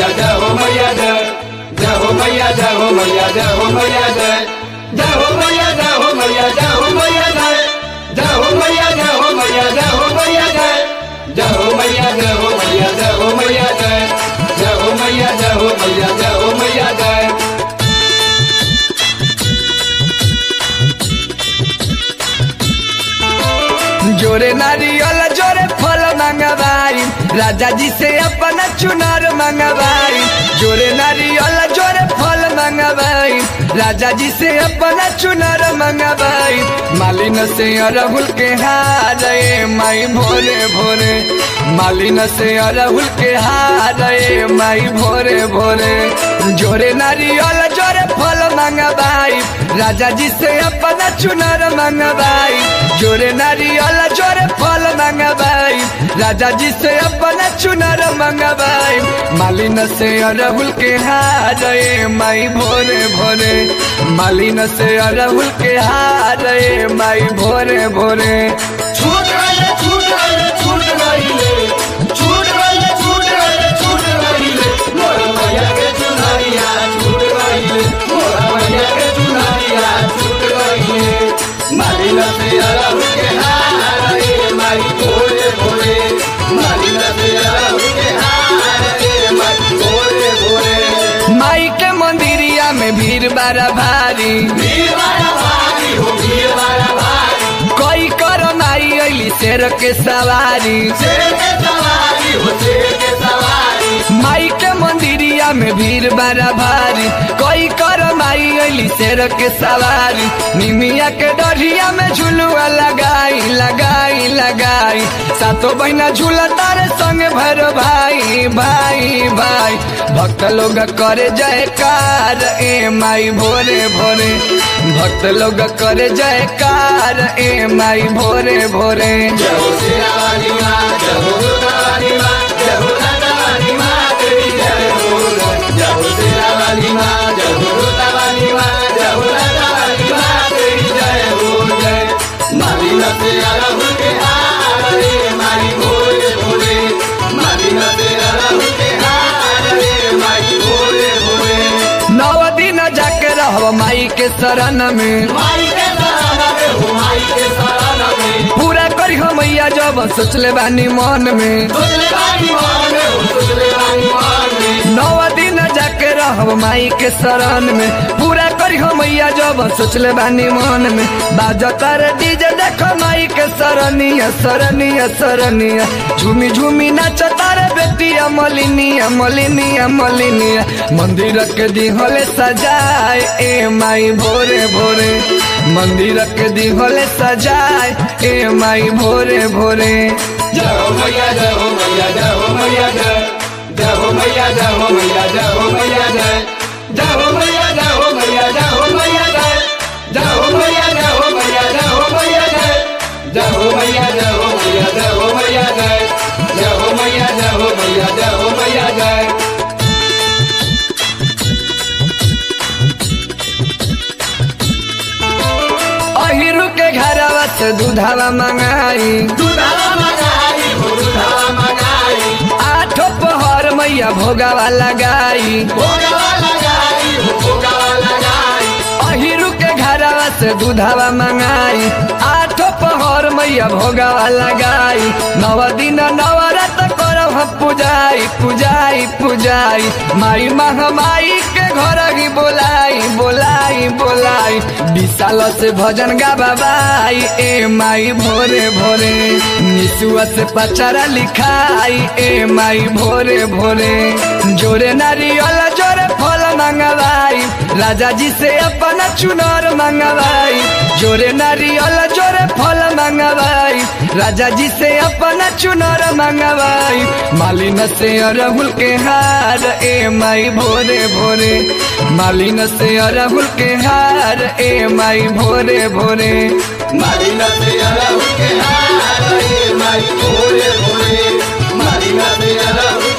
मैया जय हो मैया जय जय हो मैया जय हो मैया जय हो मैया जय जय हो मैया जय हो मैया जय हो मैया जय जय हो मैया जय हो मैया जय हो मैया जय जय हो मैया जय हो मैया जय हो मैया जय जय हो मैया जय हो मैया जय हो मैया जय जोरे नारियल जोरे फल मंगवाई राजा जी से अपना चुनार मंगवाई जोरे नारियल जोरे फल मंगवाई राजा जी से अपना चुनार मंगवाई मालिन से अरहुल के हार ए माई भोरे भोरे मालिन से अरहुल के हार ए माई भोरे भोरे जोरे नारियल जोरे फल मंगवाई राजा जी से अपना चुनार मंगवाई जोरे नारियल जोरे फल मंगवाई राजा जी से अपना चुनार मंगवाई मालिन से अरहुल के हार ए माई भोरे भोरे मालिन से अरहुल के हार ए माई भोरे भोरे छूट गइले छूट गइले छूट गइले छूट गइले छूट गइले छूट गइले मोर मैया के चुनरिया छूट गइले मोर मैया के चुनरिया छूट गइले मालिन से अरहुल के हार रे माई भोरे भोरे मालिन से अरहुल के हार रे माई भोरे भोरे माई के मंदिरिया में भीड़ बारा भारी भीड़ वाला भारी हो भीड़ वाला भारी कोई कर माई अली शेर के सवारी शेर के सवारी हो शेर के सवारी माई के मंदिरिया में भीड़ बड़ा भारी कोई कर माई अली शेर के सवारी निमिया के डरिया में झुलुआ लगाई लगाई लगाई सातो बहना झूला तारे संग भर भाई भाई भाई भक्त लोग करे जयकार ए माई भोरे भोरे भक्त लोग करे जयकार ए माई भोरे भोरे जय हो शेरा वाली माँ जय हो दुर्गा वाली माँ जय हो राजा वाली माँ तेरी जय हो जय हो शेरा वाली माँ जय हो दुर्गा वाली माँ जय हो राजा वाली माँ तेरी जय हो जय माली न से अरहुल के हार रे माई भोरे भोरे माली न से अरहुल के हार रे माई भोरे भोरे नौ दिन जाके रहो माई के शरण में माई के शरण में हो माई के शरण में पूरा करी हो मैया जब सोचले बानी मन में तुझले बानी मान में हो तुझले बानी मान में नौ दिन जाके रहो माई के शरण में पूरा करी हो मैया जब सोचले बानी मन में बाजतर डीजे देखो माई के शरणिया शरणिया शरणिया झूमी झूमी नाच तारे बेटिया मलिनिया मलिनिया मलिनिया मंदिर के दिहले सजाए ए माई भोरे भोरे मंदिर के दिहले सजाए ए माई भोरे भोरे जय हो मैया जय हो मैया जय हो मैया जय जय हो मैया जय हो मैया जय हो मैया जय जय हो मैया जय हो मैया जय हो मैया जय जय हो मैया जय हो मैया जय हो मैया जय जय हो मैया जय हो मैया जय हो मैया जय जय हो मैया जय हो मैया जय हो मैया जय अहिरु के घरवा से दूधावा मंगाई दुधावा मंगाई हो दुधावा मंगाई आठो पहर मैया भोगावा लगाई भोगवा लगाई हो भोगवा लगाई अहिरु के घरवा से दूधावा मंगाई आठो पहर मैया भोगावा लगाई नव दिन नवरत करब हम पूजाई पूजाई पूजाई माई महामाई के घर ही बोलाई बोलाई बोलाई विशाल से भजन गाबाई ए माई भोरे भोरे निसुआ से पचारा लिखाई ए माई भोरे भोरे जोरे नारियल जोरे फल मंगवाई राजा जी से अपना चुनार मंगवाई जोरे नारियल जोरे फल मंगवाई राजा जी से अपना चुनार मंगवाई मालिन से अरहुल के हार ए माई भोरे भोरे मालिन से अरहुल के हार ए माई भोरे भोरे मालिना से अरहुल के हार रे माई भोरे भोरे मालिना से अरहुल